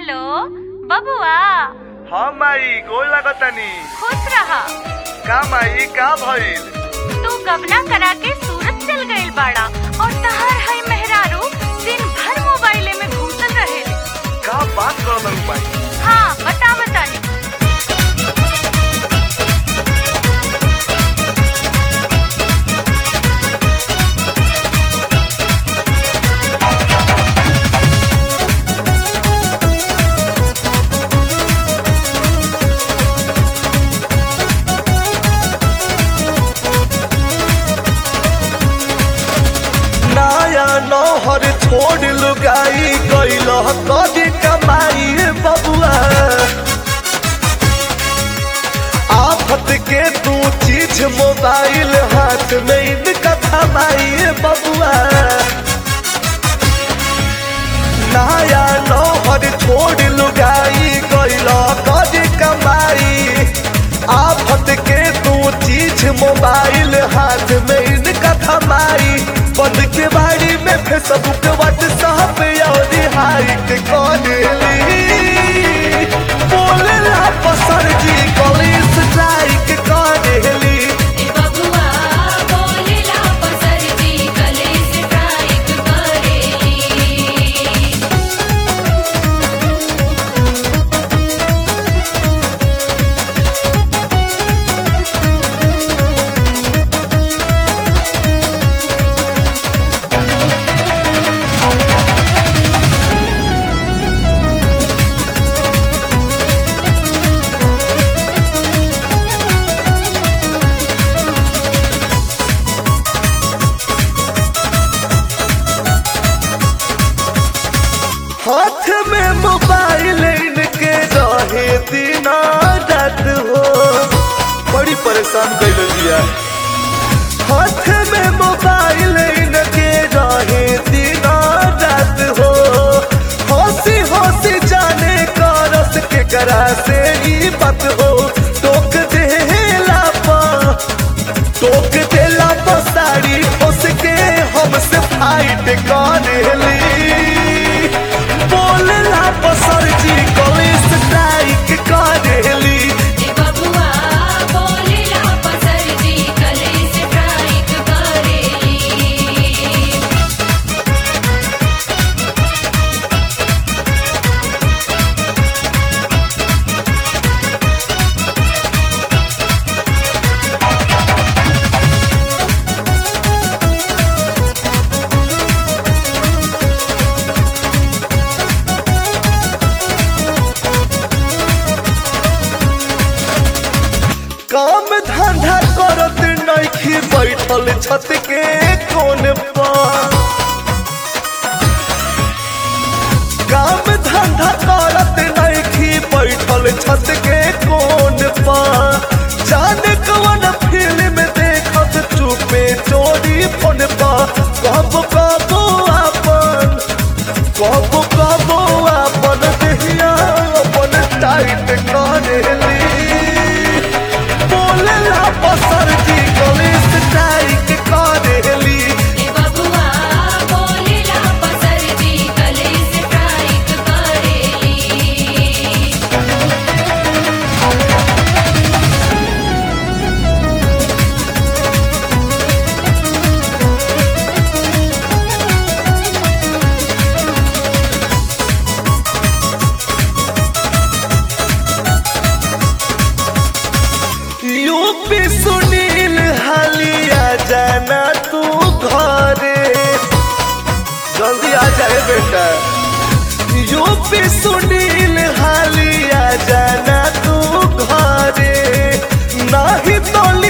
hello बबुआ हाँ माई गोल लगतनी खुश रहा का माई का भइल तू गबना करा के सूरत चल गइल बाड़ा और तहर है मेहरारू दिन भर मोबाइले में घुसल रहेले का बात कर माई हाँ बता बतानी नया नौहर छोड़ लुगाई गइल कदी कमाई बबुआ आफत के तू चीज मोबाइल हाथ में इनका थमाई बबुआ नया नौहर छोड़ लुगाई गइल कदी कमाई आफत के तू चीज मोबाइल हाथ में इनका थमाई बंद के बाड़ी में फेसबुक व्हाट्सएप और हाइट करेली बोलेला पसर जी कॉलेज लाइक करेली ए बबुआ बोलेला पसरजी कले स्ट्राइक करेली हाथ में मोबाइल इनके रहे दिन रात हो बड़ी परेशान कर दिया हाथ में मोबाइल इनके रहे दिन रात हो हंसी हंसी जाने का रस के करा से ही बात हो टोक देला पा टोक देला पा साड़ी उसके हमसे फाइट करेली बोलेला पसर जी कॉलेज स्ट्राइक करेली ए बबुआ बोलेला पसरजी कले स्ट्राइक करेली काम धंधा करत नइखी बैठल छत के कोन पर काम धंधा करत नइखी बैठल छत के कोन पर जाने कौन फिल्म देखत चुपे चोरी फोन पर कब कब अपन कब कब अपन देहिया अपन टाइट करेली बोलेला पसर जी कॉलेज टाइट करेली ए बबुआ बोलेला पसरजी कले स्ट्राइक करेली यूपी सुनील हालिया जाना तू घरे जल्दी आ जाए बेटा यूपी सुनील हालिया जाना तू घरे नहीं तो